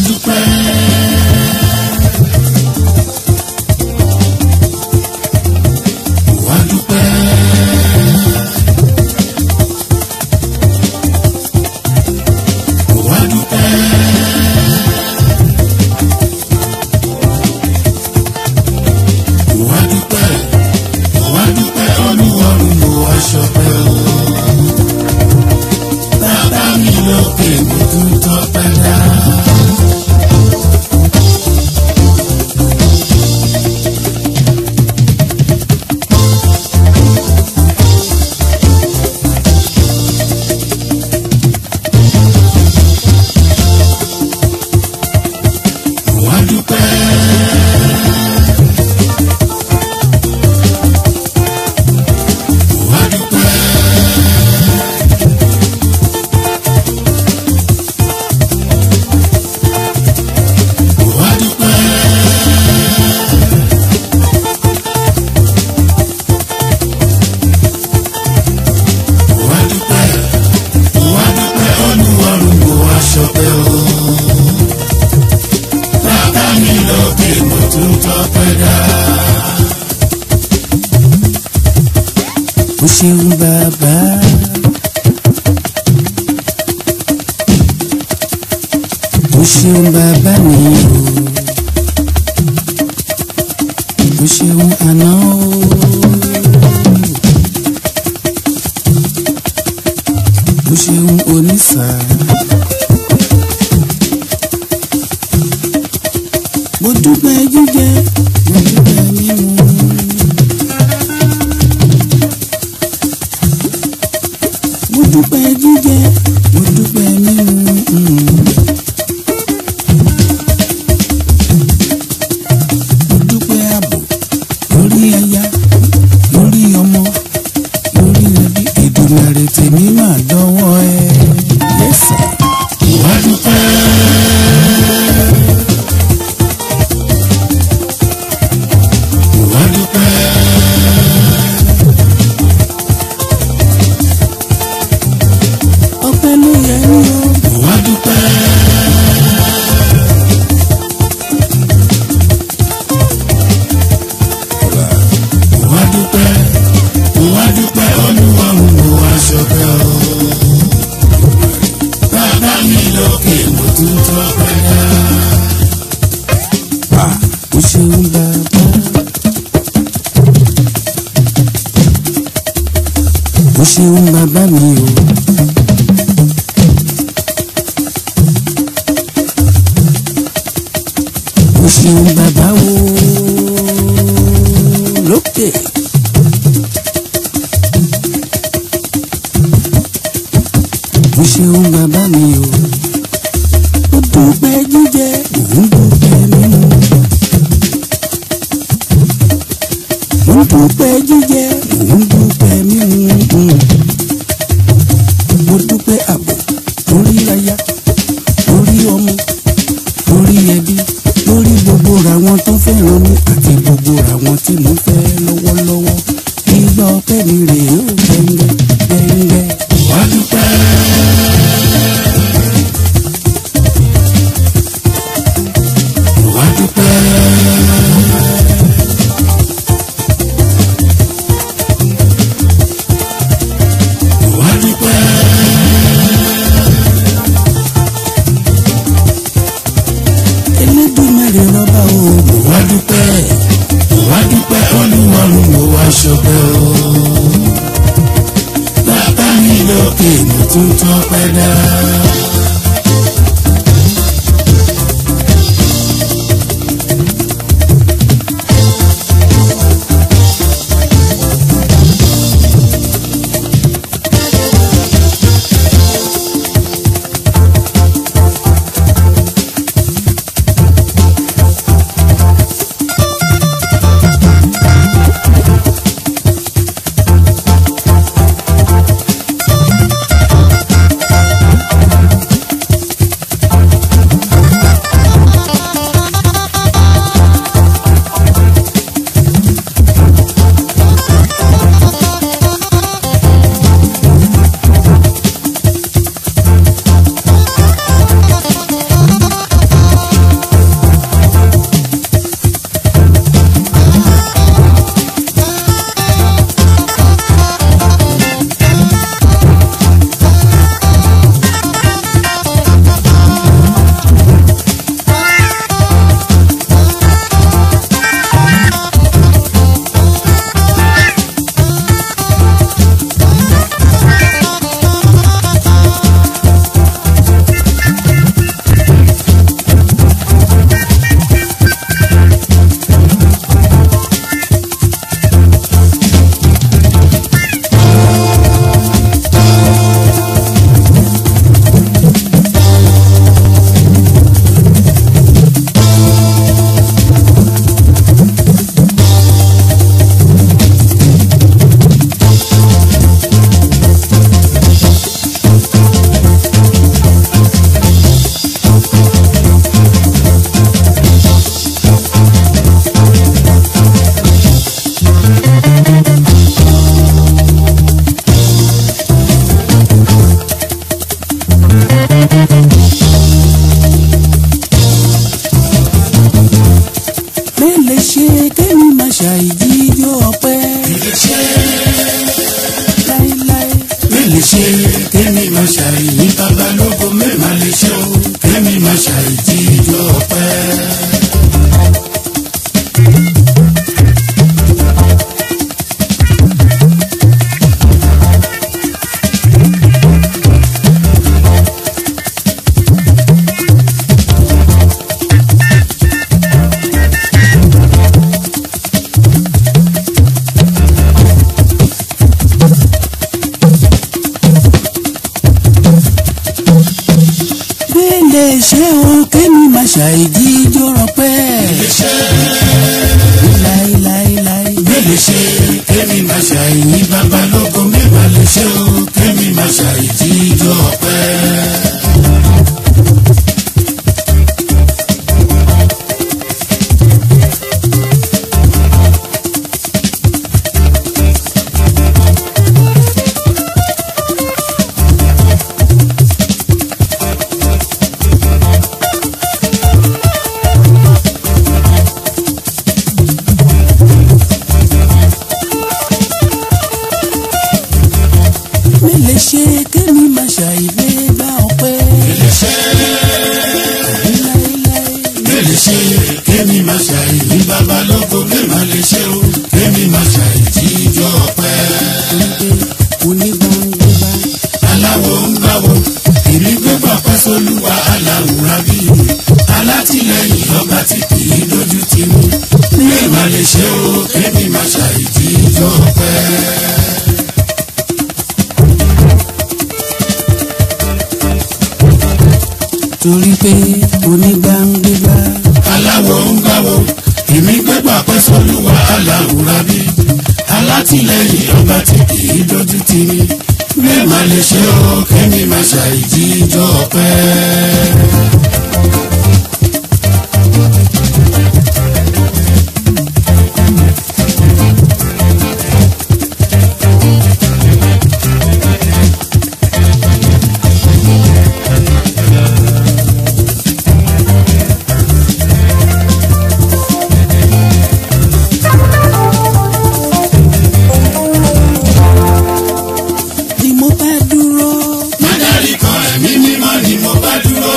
dúpẹ́. Wá dúpẹ́. Wá dúpẹ́. Wá dúpẹ́. Wá dúpẹ́ olúwarùn mo wá ṣọpẹ́ o. Bàbá mi lókè mo tún tọ́pẹ́ dá. Wá dúpẹ́. Wá dúpẹ́. Wá dúpẹ́. Wá dúpẹ́. Wá dúpẹ́ olúwarùn mo wá ṣọpẹ́ o. Bàbá mi lókè mo tún tọ́pẹ́ dá. o ṣeun bàbá. o ṣeun bàbá mi o. o ṣeun àná o. o ṣeun onísà. mo dúpẹ́ jíjẹ mo dúpẹ́ mímu. mo dúpẹ́ jíjẹ mo dúpẹ́ mímu. mo dúpẹ́ ààbò lórí aya lórí ọmọ lórí ẹbí Èdùmàrè tèmi máa dọ́wọ́ ẹ. yẹ́sà Wá dúpẹ́. Wá dúpẹ́. ọpẹ́ ló yẹ ní o. Wá dúpẹ́. Wá dúpẹ́. Wá dúpẹ́ olúwarùn mo wá ṣọpẹ́ o. Bàbá mi lókè mo tún tọ́pẹ́ dá. o ṣeun bàbá. o ṣeun bàbá mi o. o ṣeun bàbá o lókè. o ṣeun bàbá mi o. ó dúpẹ́ jíjẹ òun dúpẹ́ mímu. mo dúpẹ́ jíjẹ mo dúpẹ́ mímu mo dúpẹ́ àbò lórí aya lórí ọmọ lórí ẹbí lórí gbogbo ràwọn tó fẹ́ràn mi àti gbogbo ràwọn tí mo fẹ́ lọ́wọ́lọ́wọ́ ìgbà ọpẹ́ mi rèé ó gbẹ̀ngẹ̀ gbẹ̀ngẹ̀. Wá dúpẹ́. Wá dúpẹ́. Wá dúpẹ́. Elédùmarè rọba o Wá dúpẹ́. Wá dúpẹ́ olúwarùn mo wá ṣọpẹ́ o. Bàbá mi lókè mo tún tọ́pẹ́ dá. ṣàìjíjó ọpẹ́ láéláé. Mélòó ṣe kémi máa ṣàìní babalógo mẹ́ma lè ṣe o kémi máa ṣàìjí ìjọ ọpẹ́. Bẹ́ẹ̀lẹ̀ ṣé o kémi máa ṣàìjíjó ọpẹ́ láéláéláé. Mélòó ṣe kémi máa ṣàìní babalógo mẹ́ma lè ṣe o kémi máa ṣàìjí ìjọ ọpẹ́. Bẹ́ẹ̀lẹ̀ ṣé kémi máa ṣàìgbé bá ọpẹ́ láéláé. Mélòó ṣe kémi máa ṣàìní babalógo mẹ́ma lè ṣe o kémi máa ṣàìjí ìjọ ọpẹ́. onígbàngbà aláwo ń gbáwo èmi gbégbá pẹ́sọ́lúwa aláwùrá bí alátìlẹyìn ọba tí kì í dojú ti mú ní ìmà lè ṣe o kémi máa ṣàìjí ìjọ pẹ́. torí pé onígbàngbà aláwo ń gbáwo èmi gbégbá pẹ́sọ́lúwa aláwùrá bí alátìlẹyìn ọba tí kì í dojú ti mí ní ìmà lè ṣe o kémi máa ṣàìjí ìjọ pẹ́. ni mo bá dúró Mádàrí kan ẹ̀mí mímọ́ ni mo bá dúró.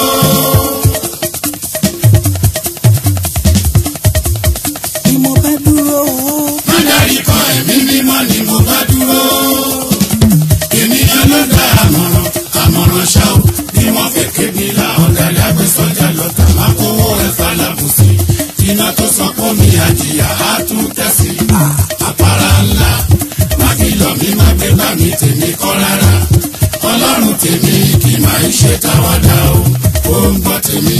ni mo bá dúró Mádàrí kan ẹ̀mí mímọ́ ni mo bá dúró. Ènìyàn ló dá àmọ̀ràn, àmọ̀ràn ṣá o. Bí wọ́n fẹ́ kébi la ọ̀dàlẹ̀ agbésọ́jà lọ́tà máa kówó ẹ̀fà lábùsí. Iná tó sọ pé mi àjìyà á tún tẹ̀sí. Àpárá ńlá, má fi lọ mí má gbé bá mi tèmi kọ́ rárá. Ọlọ́run tèmi kì máa ń ṣe táwádà o, ó ń gbọ́ tèmi.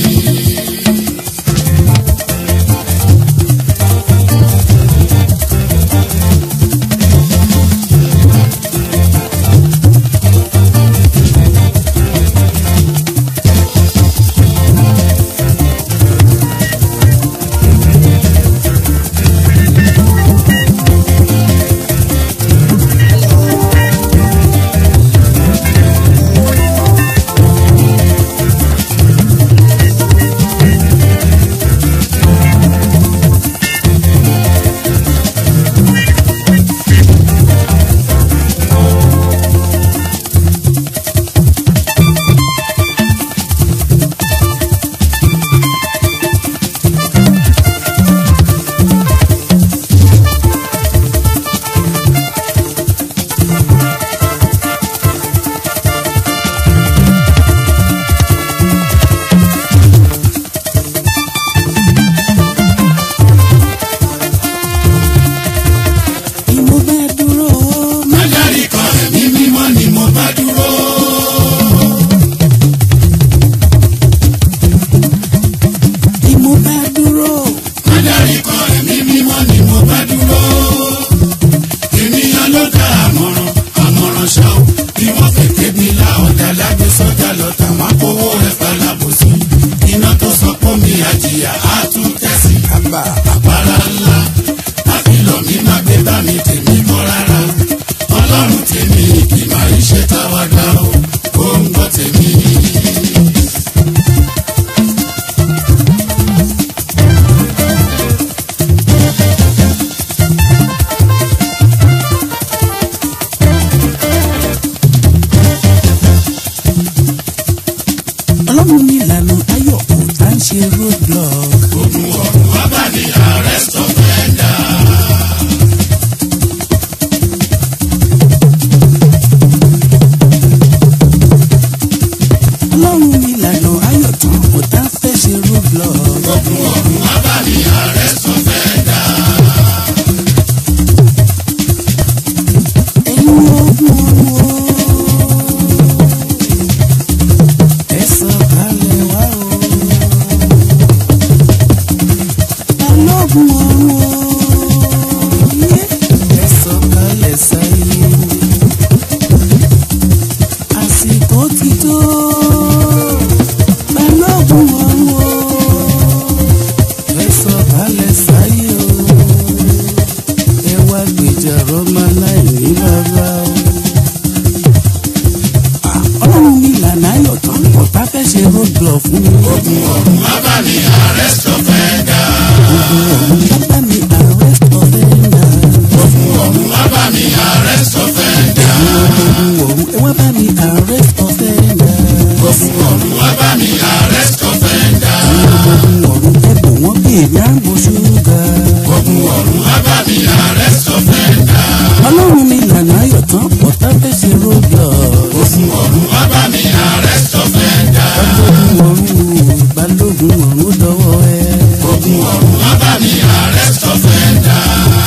ogun ọ̀run wá bá mi arrest offender. ogun ọ̀run wá bá mi arrest offender. ogun ọ̀run wá bá mi arrest offender. ogun ọ̀run ẹ wá bá mi arrest offender. ogun ọ̀run wá bá mi arrest offender. ogun ọ̀run ẹ bò wọ́n bí èmi àgbo ṣúgà. ogun ọ̀run wá bá mi arrest offender. ọlọ́run mi lànà ayọ̀ tán ọ̀tá fẹ́ ṣe roadblock. ogun ọ̀run wá bá mi arrest offender. balógun ọ̀run balógun ọ̀run dọ́wọ́ ẹ. ogun ọ̀run wá bá mi arrest offender.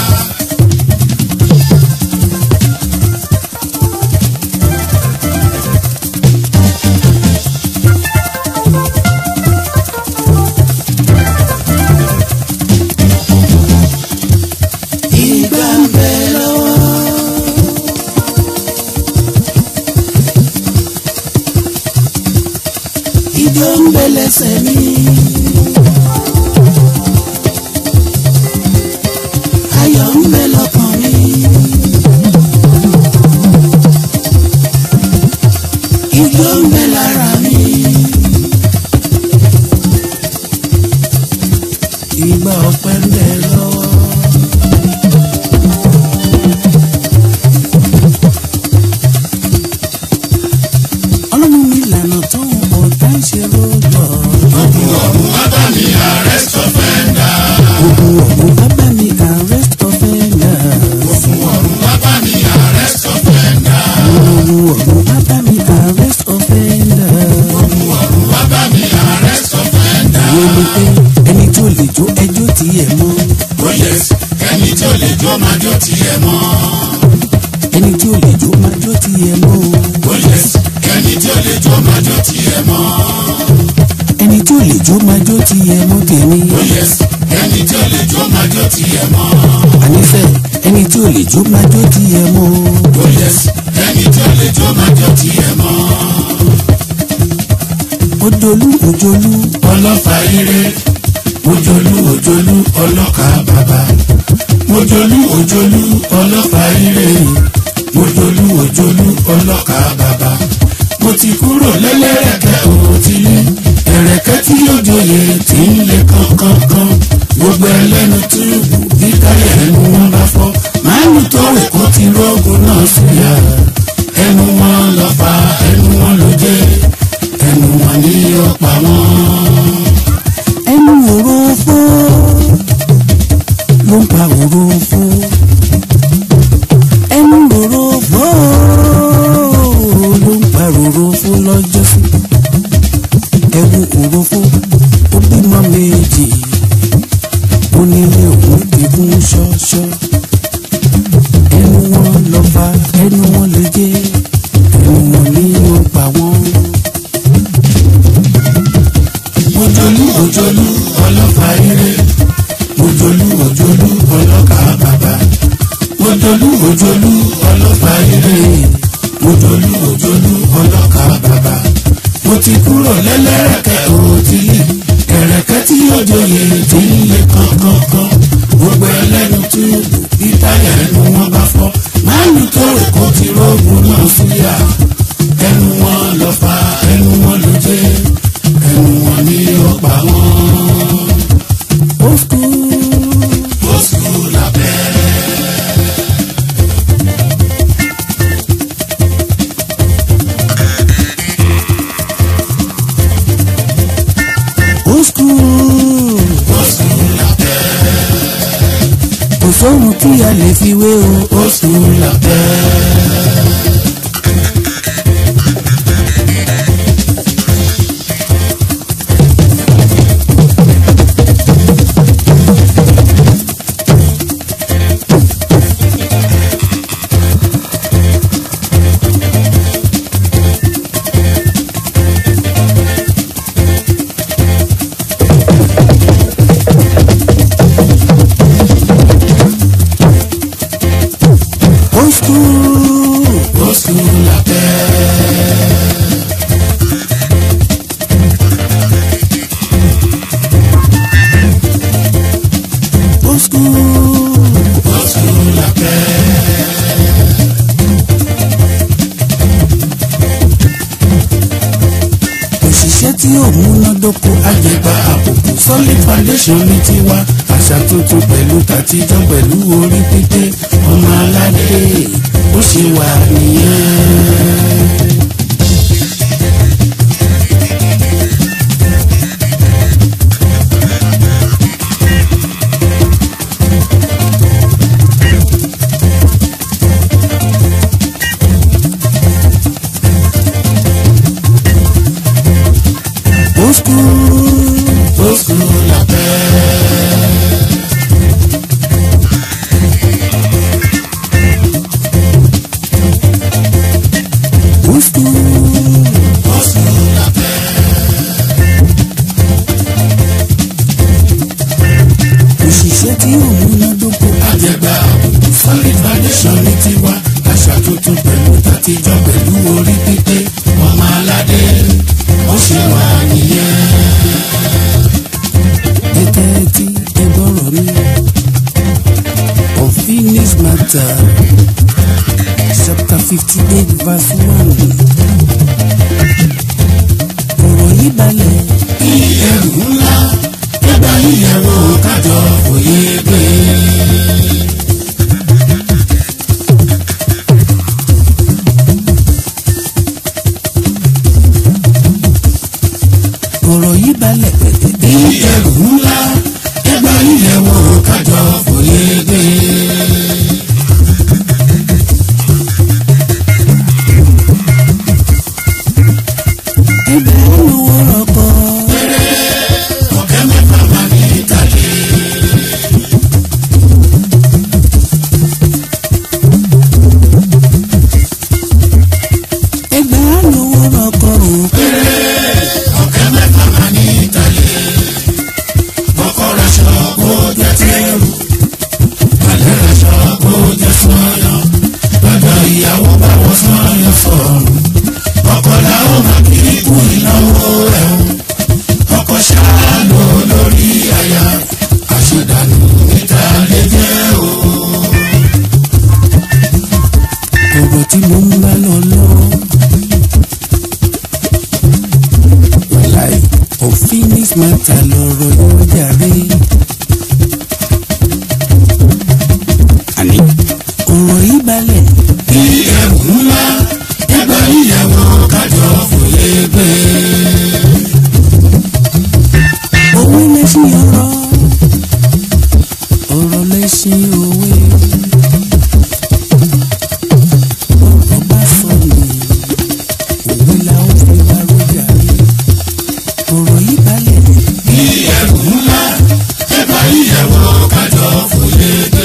ìgbà ń bẹ lọ́wọ́. ìjọ ń bẹ lẹ́sẹ̀ mi. ayọ̀ ń bẹ lọ́kàn mi. ìjọ ń bẹ lára mi. ìgbà ọpẹ́ ń bẹ lọ́wọ́. ọlọ́run mi lànà tó ọ̀tá ń ṣe rọ́gbọ̀. ogun ọ̀run wá bá mi arrest offender. ogun ọ̀hún bá bá mi arrest offender. ogun ọ̀run wá bá mi arrest offender. ogun ọ̀hún bá bá mi arrest offender. ogun ọ̀run wá bá mi arrest offender. ìwé mi pé ẹni tó lè jó ẹjọ́ tiẹ̀ mọ́. oh yes ẹni tí ó lè jó máa jó tiẹ̀ mọ́. ẹni tí ò lè jó máa jó tiẹ̀ mọ́. oh yes ẹni tí ó lè jó máa jó tiẹ̀ mọ́. ẹni tí ò lè jó máa jó tiẹ̀ mọ́ tèmi. oh yes ẹni tí ó lè jó máa jó tiẹ̀ mọ́. ànífẹ́ ẹni tí ò lè jó máa jó tiẹ̀ mọ́. oh yes ẹni tí ó lè jó máa jó tiẹ̀ mọ́. ojolú ojolú ọlọ́fà ire ojolú ojolú ọlọ́kà bàbá ojolú ojolú ọlọ́fà ire ojolú ojolú ọlọ́kà bàbá mo ti kúrò lẹ́lẹ́rẹ̀kẹ́ òtílé ẹ̀rẹ̀kẹ́ tí yóò joyè tí ń lé kankankan gbogbo ẹlẹ́nu túbù bí táyà ẹnu wọn bá fọ́ màálù tó wẹ̀ kó ti rọ́gùn náà síyà ẹnu wọn lọ fa ẹnu wọn ló jẹ́ ẹnu wọn ní ọ̀pá wọn. ẹnu òrófó ló ń pa òrófó ẹnu òrófó ló ń pa òrófó lọ́jọ́ sí ẹwu òrófó ó bímọ méjì ó nílé òun ti kún ṣọ́ṣọ́ ẹnu wọn lọ fa ẹnu wọn lè jẹ ẹnu wọn ní ó pa wọn. ojolú ojolú ọlọ́fà ire ojolú ojolú ọlọ́kà bàbá ojolú ojolú ọlọ́fà ire ojolú ojolú ọlọ́kà bàbá mo ti kúrò lẹ́lẹ́rẹ̀kẹ́ òtílé ẹ̀rẹ̀kẹ́ tí yóò joyè tí ń lé kankankan gbogbo ẹlẹ́nu túbù bí táyà ẹnu wọn bá fọ́ máàlù tó rè kó ti rọ́ọ̀gùn náà síyà ẹnu wọn lọ fa ẹnu wọn ló jẹ́ ẹnu wọn ní ọ̀pá wọn. ó kú. ó sùn lábẹ́rẹ́. old school. ó sùn lábẹ́rẹ́. kò sóhun tí a lè fi wé o. ó sùn lábẹ́rẹ́. old school. àjẹgbà àbùkù solid foundation ní tiwa àṣà tuntun pẹ̀lú tàtijọ́ pẹ̀lú orí pípé ọmọ aládé ó ṣe wà nìyẹn. Old school, old school la fẹ́. Old school, old school la fẹ́. Òṣìṣẹ́ tí ò múnádóko. Àjẹgbà àbùkù solid foundation ní tiwa. Àṣà tuntun pẹ̀lú tàtijọ́ pẹ̀lú orí pípé. Ọmọ aládé ó ṣe wà nìyẹn. Gẹ́gẹ́ tí ẹ gbọ́rọ̀ mi. Unfinished matter chapter fifty eight verse one. Ọ̀rọ̀ yìí balẹ̀. Bí ẹrù ńlá ẹgbà yíyẹ̀wò kájọ òye gbé. ọ̀rọ̀ yìí balẹ̀ pẹ̀tẹ̀ bí ẹrù ńlá ẹgbà yíyẹ̀wò kájọ òye gbé. ẹgbẹ́ olówó rọ̀kọ̀. ọ̀kẹ́ mẹ́fà máa ní ìtàlẹ́. ẹgbẹ́ olówó rọ̀kọ̀ o. ọ̀kẹ́ mẹ́fà máa ní ìtàlẹ́. ọkọ̀ raṣọ kó jẹ́ tẹ́rù. balẹ̀ raṣọ kó jẹ́ sọ́yàn. lọ́jọ́ ìyàwó bá wọ sọ́yàn sọ̀rùn. ọkọ̀ làwọn máa kiri kú ìnáwó ẹ̀ o. ọkọ̀ ṣáà lò lórí àyà. àṣedànù níta lè jẹ́ o. ọ̀rọ̀ tí mo ń bá lọ lọ́wọ́. wàláì unfinished matter lọ̀rọ̀ yóò jàre. àní ọ̀rọ̀ yìí balẹ̀. bí ẹrù ńlá ẹgbẹ́ ìyàwó kájọ fòye gbé. òwe lẹ́sìn ọ̀rọ̀ ọ̀rọ̀ lẹ́sìn òwe. ọ̀rọ̀ bá sọ nù òwe la ó fi wá rọ́jà rí ọ̀rọ̀ yìí balẹ̀. bí ẹrù ńlá ẹgbẹ́ ìyàwó kájọ fòye gbé.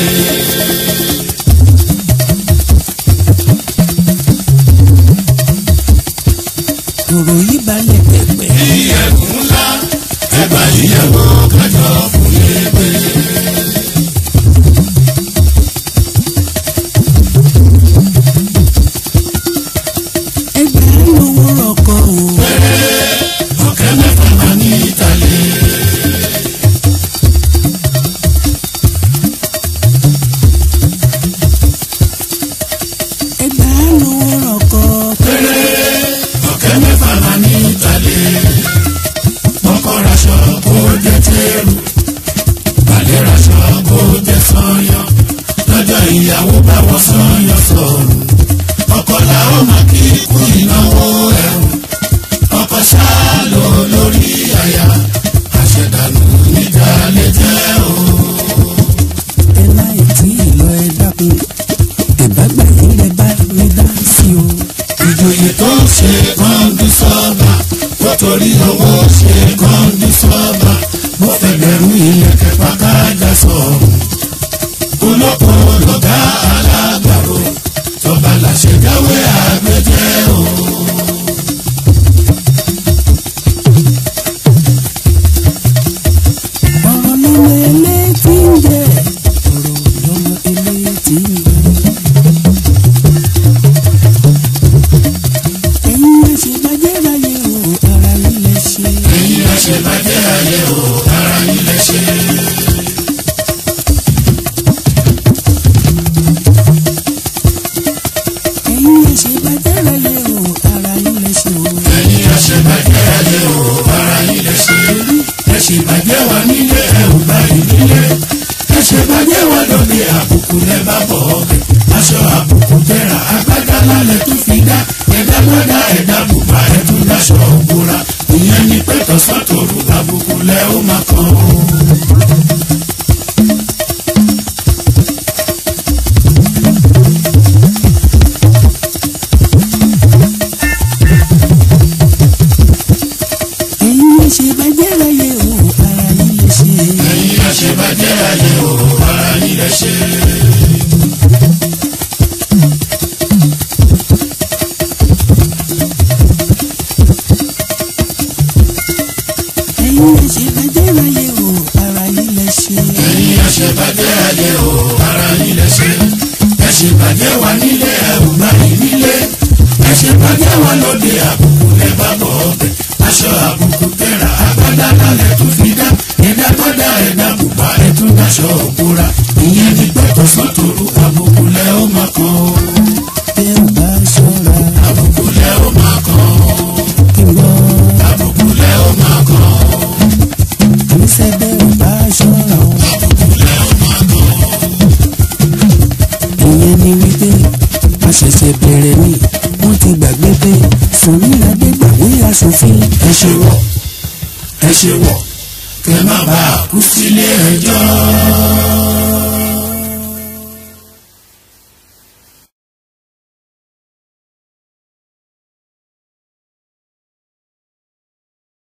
ọ̀rọ̀ yìí balẹ̀ pẹ̀pẹ̀. bí ẹrù ńlá ẹgbẹ́ ìyàwó kájọ fòye gbé. ẹgbẹ́ lówó rọ̀kọ̀ o. ọ̀kẹ́ mẹ́fà máa ní ìtàlẹ́. ẹgbẹ́ lówó rọ̀kọ̀. ọ̀kẹ́ mẹ́fà máa ní ìtàlẹ́. ọkọ̀ raṣọ kó jẹ́ tẹ́rù. balẹ̀ raṣọ kó jẹ́ sọ́yàn. lọ́jọ́ ìyàwó bá wọ sọ́yàn sọ̀rùn. ọkọ̀ làwọn máa kí kú ìnáwó ẹ̀rù. ọkọ̀ ṣáà lò lórí àyà. àṣẹdànù níta lè jẹ́ o. ẹ láì tí ì lọ ẹ dákun ẹ̀bá gbà yín lẹ bá mi dá sí o. ìjòyè tó ń ṣe kọ́ńdú sọ́ọ̀bà ó torí owó ṣe kọ́ńdú sọ́ọ̀bà mo fẹ́ bẹ̀rù ìyẹ̀kẹ́ pàkájà sọ̀rọ̀. olóko lọ́gá alágbàro tọ́ba làṣẹ jáwé àgbẹ̀jẹ́ o. ọ̀rọ̀ lọ́mọ elétí ń jẹ́ ọ̀rọ̀ lọ́mọ elétí ń jẹ́. ẹ̀yin má ṣe bàjẹ́ láyé o ara yín lẹ ṣe. ẹ̀yin má ṣe bàjẹ́ láyé o ara yín lẹ ṣe. ẹ̀yin má ṣe bàjẹ́ láyé o ara yín lẹ ṣe o. ẹ̀yin má ṣe bàjẹ́ láyé o ara yín lẹ ṣe. ṣèbàjẹ́ wa nílé ẹ ò bá ìnílé ẹ ṣèbàjẹ́ wa lóde àbùkù lẹ bá bọ̀ ọbẹ̀ aṣọ àbùkù tẹ̀ra agbádá lálẹ́ tó fi dá ẹ̀dá gbọ́dá ẹ̀dá bùbá ẹ̀ tún dáṣọ òbúra ìyẹn ni pé tọ̀sán tòru àbùkù lẹ ó máa kàn ó. ẹ̀yin lè ṣe bàjẹ́ láyé o ara yín lè ṣe. ẹ̀yin àṣebàjẹ́ ayé o ara yín lẹ ṣe. ẹ̀yin lè ṣe bàjẹ́ láyé o ara yín lè ṣe. ẹ̀yin àṣebàjẹ́ ayé o ara yín lẹ ṣe. ẹ ṣèbàjẹ́ wa nílé ẹ ò gbà yín nílé. ẹ ṣèbàjẹ́ wa lóde àbùkù lẹ bá bọ̀ ọbẹ̀. aṣọ àbùkù tẹ̀ra agbádá lálẹ́ tún fi dá. ẹ̀dá gbọ́dá ẹ̀dá bùbá ẹ̀ tún dáṣọ òbúra. ìyẹn ni pé tọ̀sán tòru àbùkù lẹ ó máa kàn ó. tẹ́ ò bá ṣọ́ra àbùkù lẹ ó máa kàn ó. kí n gbọ́. àbùkù lẹ ó máa kàn ó. àníṣe bẹ́ ò bá ṣọ́ra o. ìyẹn ni wípé a ṣẹ̀ṣẹ̀ bẹ̀rẹ̀ ni wọ́n ti gbàgbé pé Sunny Adé gbàgbé aṣòfin. ẹ ṣe wọ̀ ẹ ṣe wọ̀ kẹ má bàa kú sílé ẹjọ́.